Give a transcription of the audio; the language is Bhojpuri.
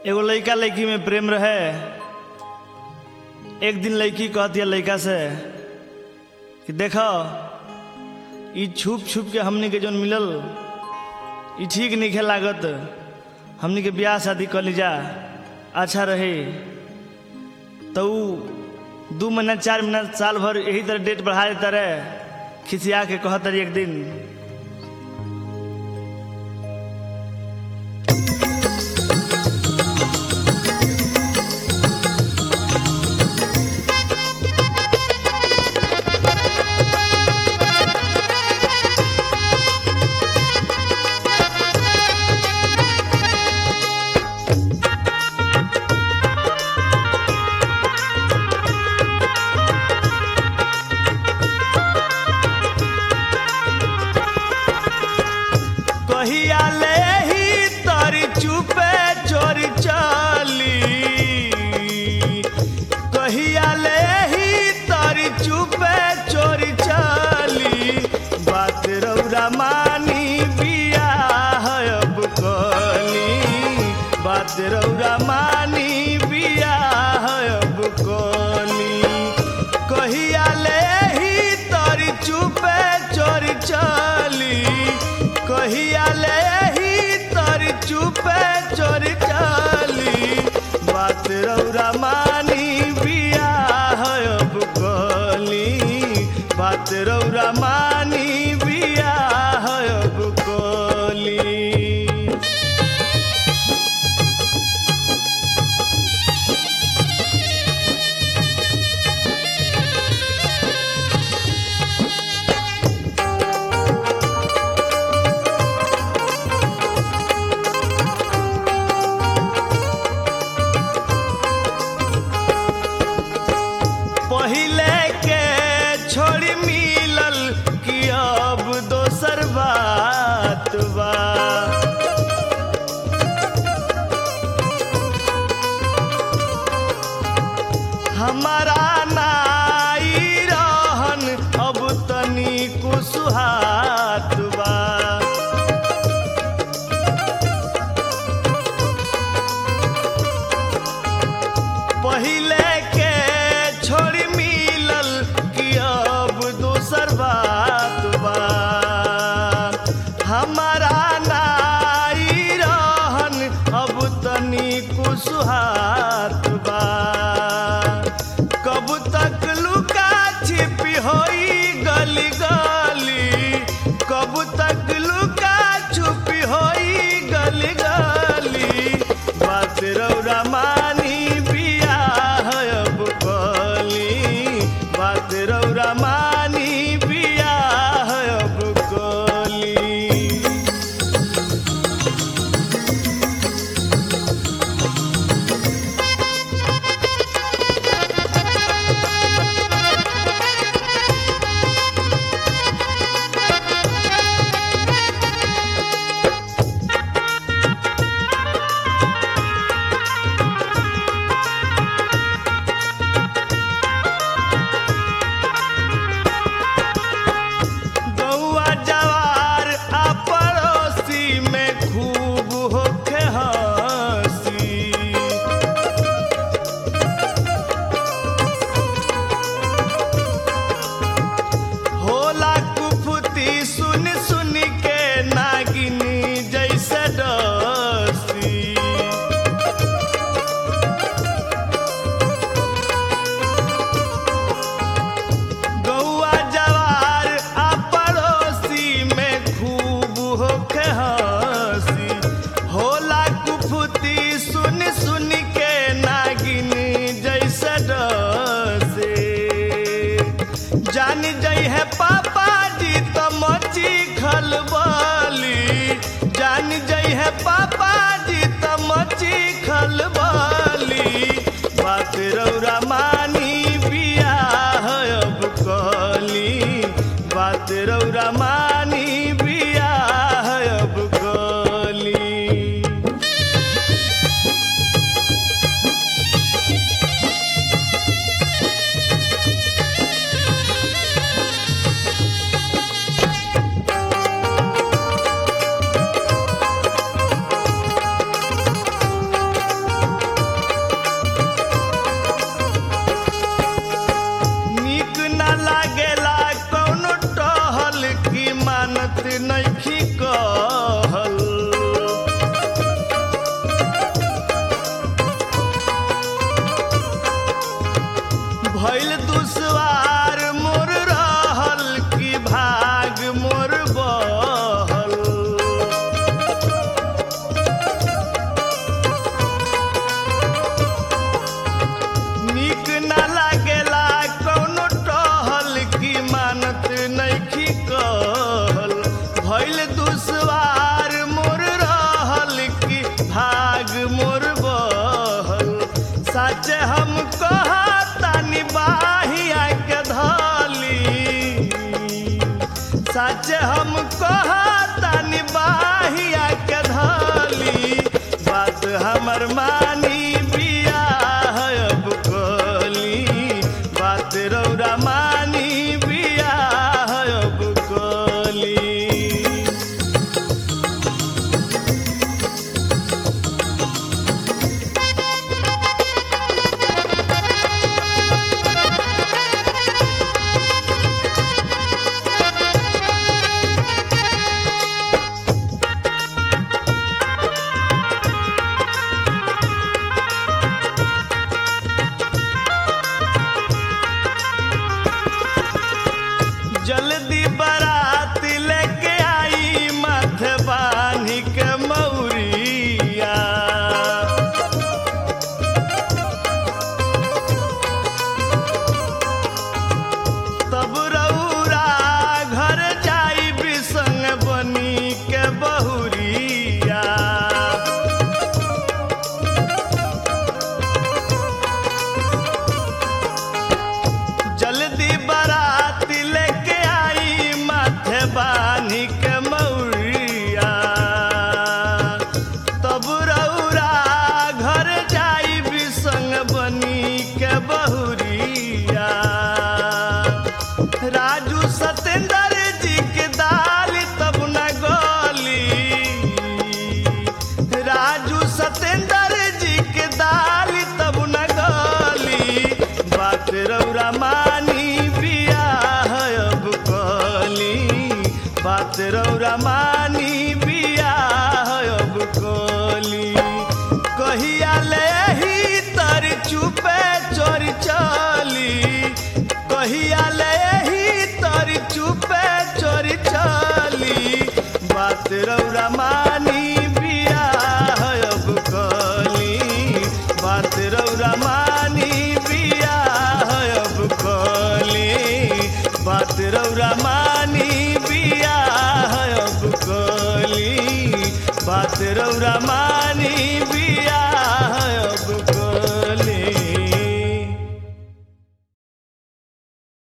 एगो लड़का लड़की में प्रेम रहे एक दिन लड़की कहती है लड़का से कि देखो ई छुप छुप के हमनी के जौन मिलल ई ठीक नहीं लागत हमनी के ब्याह शादी कर लीजा अच्छा रहे तो ऊ दू महीना चार महीना साल भर यही तरह डेट बढ़ा देता रहे खिसिया के कहत रही एक दिन कहिया ले ही तोरी चुपे चोरी चली कहिया ले ही तोरी चुपे चोरी चली बात रौरा मानी बिया है अब कली बात रौरा मानी बिया है अब कली कहिया ले ही तोरी चुपे चोरी चली कहिया ले ही तोरी चुपे चोरी चली बात रौरा मानी बिया है अब कली बात रौरा मानी बिया है अब कली पहिले के छोड़ी मिलल कि अब दोसर बात बा हमारा नाई रहन अब तनी कुसुहात बा पहिले के छोड़ी मिलल कि अब दोसर बात बा हमारा नाई रहन अब तनी कुसुहात बा कब तक लुका छिपी होई गली गली कब तक लुका छुपी होई गली गली बात रौरा मानी बिया है अब कली बात रौरा मानी बिया है अब कली गौआ जवार आ पड़ोसी में खूब होखे हंसी होला कुफुती सुन सुन के नागिनी जैसे डसी गौआ जवार आ पड़ोसी में खूब होखे हंसी होला कुफुती सुन सुन के नागिनी जैसे डसे जान जई है पापा जी तो मची खल हम कहतानी बाहिया के धली बात हमर मानी बियाह अब कली बात रौरा मानी बियाह अब कली जल्दी बारात लेके आई माथे बानी के मौरिया तब रौरा घर जाई बिसंग बनी के बहुरिया जल्दी बारात लेके आई माथे बानी के मौरिया तब रौरा घर जाई बिसंग बनी के बहुरिया राजू सतेंद्र जी के दाल तब न गली राजू सतेंद्र जी के दाल तब न गली बात रौरा मानी बियाह अब कली बात रौरा मानी बियाह अब कली कहिया ले ही तर चुपे चोरी चली कहिया ले ही तर चुपे चोरी चली बात रौरा मानी बियाह अब कली बात रौरा मानी बियाह अब कली बात रौरा मानी बियाह अब कली बात रौरा मानी बियाह